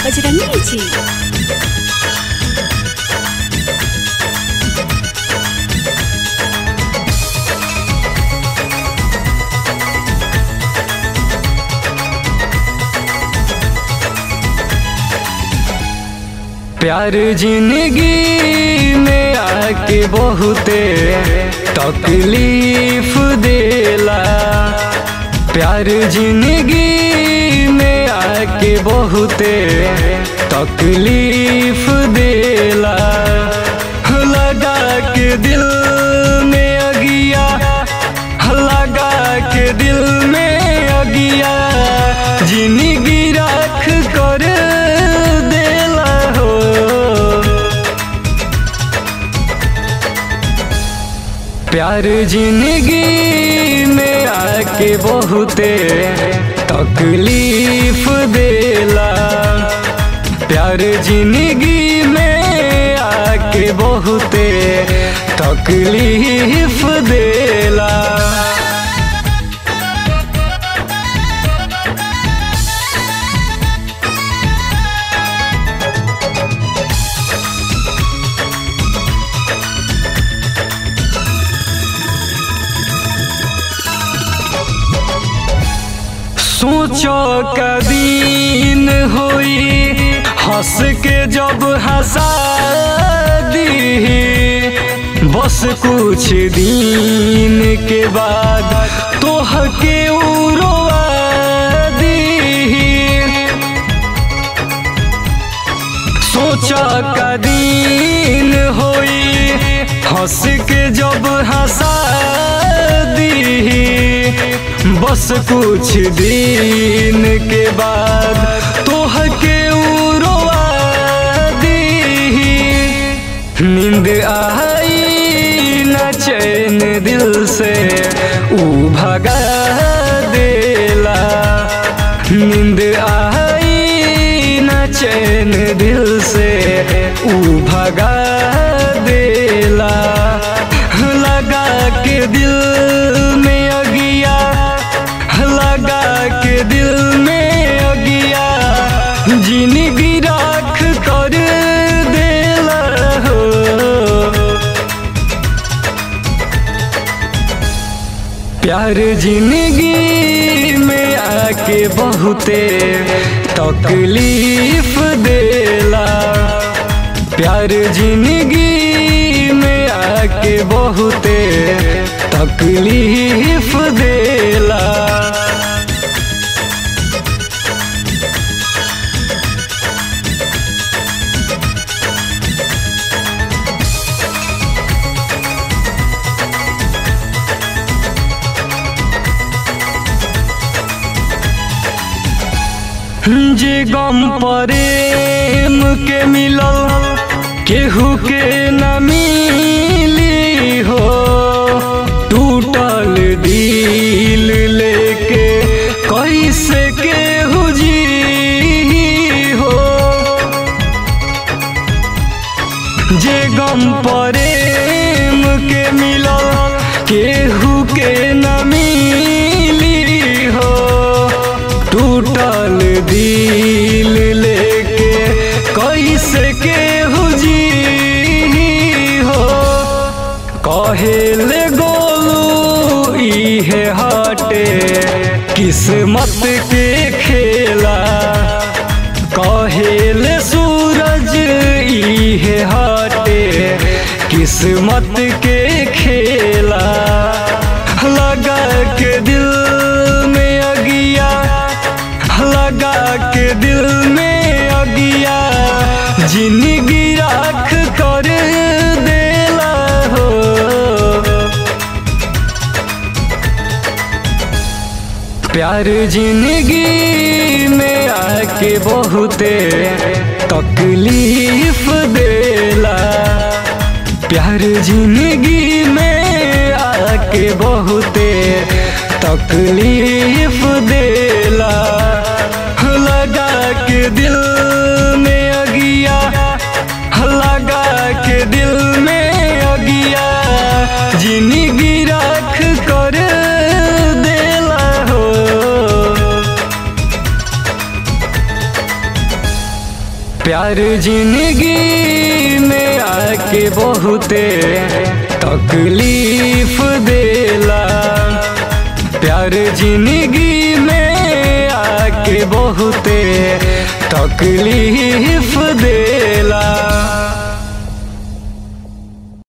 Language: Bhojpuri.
बजरंगी जी प्यार जिंदगी में आके बहुते तकलीफ देला प्यार जिंदगी में आके बहुते तकलीफ देला लगा के दिल में अगिया लगा के दिल में अगिया जिंदगी रख कर देला हो प्यार जिंदगी में आके बहुते तकलीफ देला प्यार जिंदगी में आके बहुते तकलीफ देला सोचो कदीन होई हंस के जब हंसा दी बस कुछ दिन के बाद तोह के उड़वा दी सोचा कदीन होई हंस के जब हंसा दी बस कुछ दिन के बाद तोह के उड़वा दी नींद आई न चैन दिल से ऊ भगा देला नींद आई न चैन दिल से ऊ भगा देला लगा के दिल में अगिया लगा के दिल में अगिया जिंदगी राख कर देला हो प्यार जिंदगी में आके बहुते तकलीफ देला प्यार जिंदगी में आके बहुते तकलीफ देला जे गम प्रेम के मिलल केहू के न मिली हो टूटल दिल लेके कैसे केहू जी हो जे गम प्रेम के मिलल केहू के न मिली हो टूटल दिल लेके कैसे केहू जी हो कहेले गोलू इहे हटे किस्मत के खेला कहेले सूरज इहे हटे किस्मत के खेला लगा के दिल में अगिया लगा के दिल में अगिया जिंदगी राख कर देला हो प्यार जिंदगी में आके बहुते तकलीफ देला प्यार जिंदगी में आके बहुते तकलीफ देला लगा के दिल में अगिया लगा के दिल में अगिया जिंदगी राख कर देला हो प्यार जिंदगी में आके बहुते तकलीफ देला प्यार जिंदगी में आके बहुते तकलीफ देला